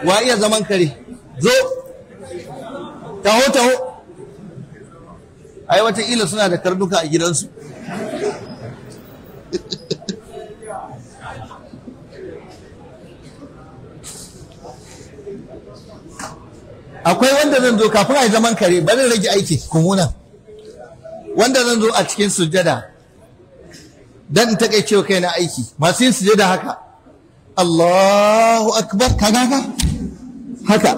wa iya zaman kare zo taho taho ai wataƙila suna da karnuka a gidansu akwai wanda zan zo kafin a yi zaman kare bari rage aiki kumuna wanda zan zo a cikin sujada dan in takaice wa kaina aiki masu yin sujada haka Allahu akbar kaga haka haka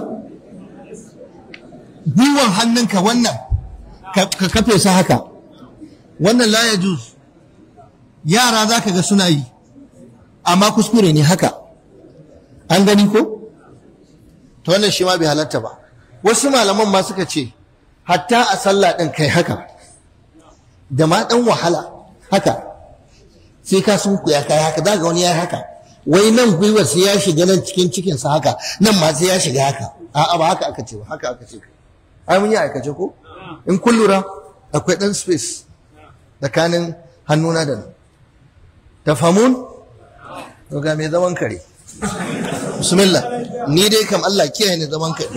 gwiwan hannunka wannan ka kafe sa haka wannan la ya juz yara za ka ga suna yi amma kuskure ne haka an gani ko to wannan shi ma bai halatta ba wasu malaman ma suka ce hatta a sallah ɗin kai haka da ma ɗan wahala haka sai ka sun kuya kai haka za ga wani ya haka wai nan gwiwar sai ya shiga nan cikin cikinsa haka nan ma sai ya shiga haka a'a ba haka aka ce ba haka aka ce ai mun yi aikace ko in kun lura akwai ɗan space tsakanin hannuna da nan tafamun to ga mai zaman kare bismillah ni dai kam Allah kiyaye ni zaman kare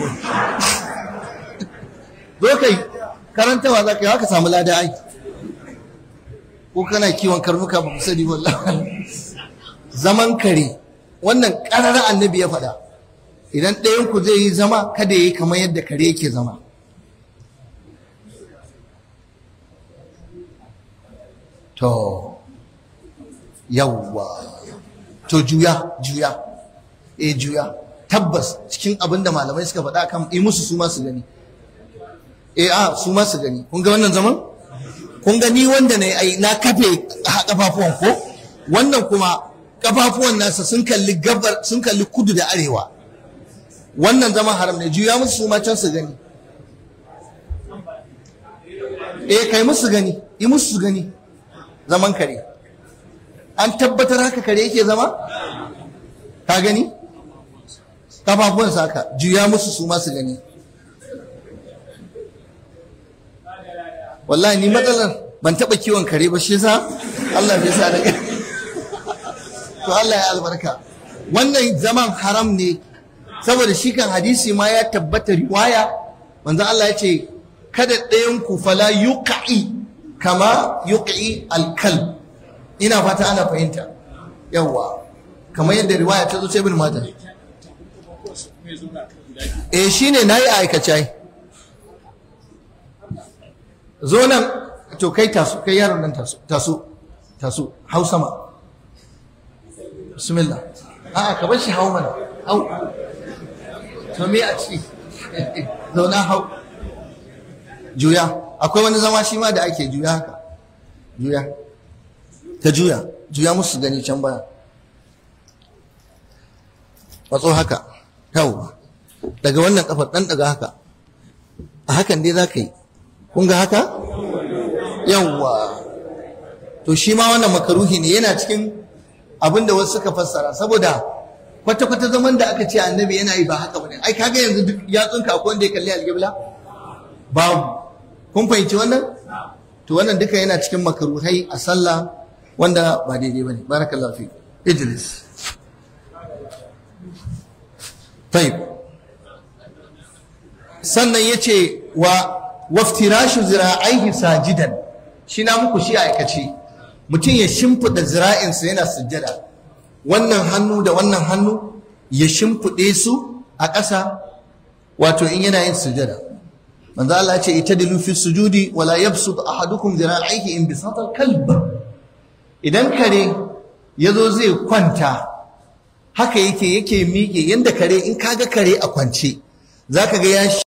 zo kai karantawa za ka yi haka samu lada ai ko kana kiwon karnuka ba ku sani wallahi zaman kare wannan ƙararra annabi ya faɗa idan ɗayan ku zai yi zama kada ya yi kamar yadda kare yake zama to yawwa to juya juya eh juya tabbas cikin abin da malamai suka faɗa kan yi musu su ma su gani eh a su ma su gani kun ga wannan zaman kun ga ni wanda na yi na kafe kafafuwan ko wannan kuma kafafuwan nasa sun kalli gabar sun kalli kudu da arewa wannan zaman haram ne juya musu su ma can su gani eh kai musu gani yi musu su gani zaman kare an tabbatar haka kare yake zama ka gani kafafuwansa haka juya musu su masu gani wallahi ni matsalar ban taɓa kiwon kare ba shi yasa Allah bai sa da to Allah ya albarka wannan zaman haram ne saboda shi kan hadisi ma ya tabbata riwaya manzo Allah ya ce kada ɗayan ku fala yuqi kama yuqi alkalb ina fata ana fahimta yawwa kamar yadda riwaya ta zo ta ibn majah eh shine nayi aikace zo nan to kai taso kai yaron nan taso taso taso hau sama bismillah a'a ka bar shi hau mana hau to me a ci zo na hau juya akwai wani zama shi ma da ake juya haka juya ka juya juya musu gani can baya matso haka yawwa daga wannan kafar dan daga haka a hakan dai za ka yi kun ga haka yawwa to shi ma wannan makaruhi ne yana cikin abin da wasu suka fassara saboda kwata-kwata zaman da aka ce annabi yana yi ba haka bane ai kaga yanzu duk yatsunka akwai wanda ya kalli alƙibla babu kun fahimci wannan to wannan duka yana cikin makaruhai a sallah wanda ba daidai bane barakallahu fi ijlis طيب sannan yace wa waftirashu zira'aihi sajidan shi na muku shi aikace mutum ya shimfida zira'insa yana sujjada wannan hannu da wannan hannu ya shimfide su a ƙasa wato in yana yin sujjada manzo Allah ya ce itadilu fi sujudi wala yabsut ahadukum zira'aihi in bisatal kalb idan kare yazo zai kwanta haka yake yake miƙe yanda kare in kaga kare a kwance zaka ga ya